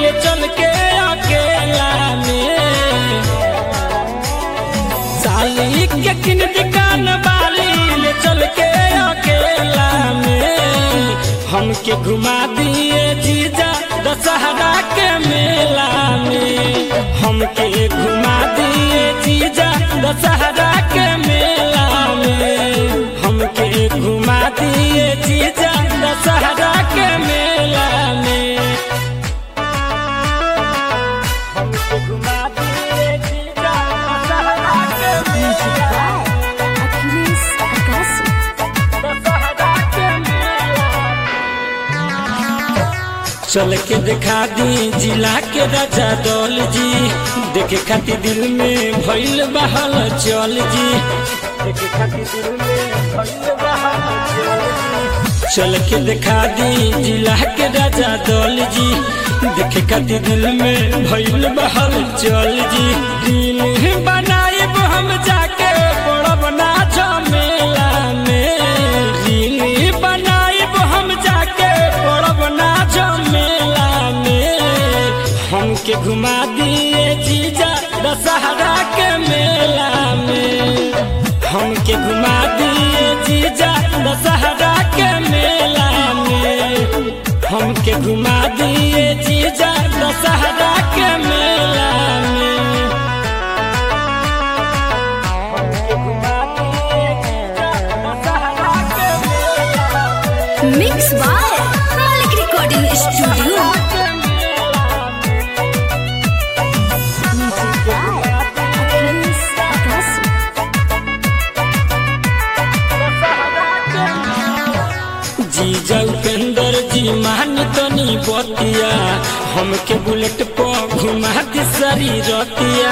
ले चल के अकेला में साली के किन दुकान वाली ले चल के अकेला में हमके घुमा दिए जीजा दशहरा के मेला में हमके घुमा दिए जीजा दशहरा के मेला में हमके घुमा दिए जीजा दशहरा के मेला में हमके घुमा दिए जीजा दशहरा के Music मेला by Achilles Agassi. दशहरा के मेला चल के दिखा दी जिला के राजा दौल जी देखे खातिर दिल में भइल बहल चल जी देखे खातिर दिल में भइल बहल चल जी चल के दिखा दी जिला के राजा दौल जी देखे खातिर दिल में भइल बहल चल जी दिल बनाए हम जाके बड़ा बना झमेला में दिल बनाए हम जाके बड़ा बना झमेला में हमके घुमा दिए जीजा दशहरा के मेला में हमके घुमा दिए जीजा दशहरा के मेला में हमके घुमा दिए जीजा दशहरा के मेला में हमके घुमा दिए जीजा दशहरा के मेला में Mix by Malik Recording Studio. Music by Achilles Agassi. जीजा उपेंद्र जी मान तनी बतिया हमके बुलेट पर घुमा दी सारी रतिया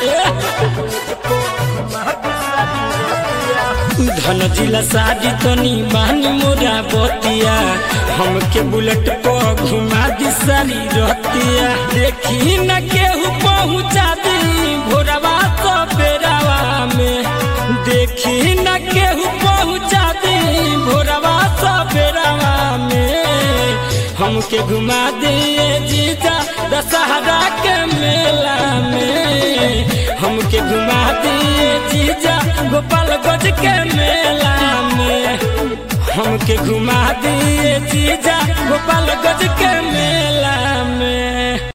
धन जिला शादी तनी मान मोरा बतिया हमके बुलेट पर घुमा दी सारी रतिया देखी न केहू पहुँचा दी भोरवा तो बेरावा में देखी न केहू पहुँचा दी भोरवा तो बेरावा में हमके घुमा दिए जीजा दशहरा के मेला में हमके घुमा दिए जीजा गोपालगंज के मेला में हमके घुमा दिए जीजा गोपालगंज के मेला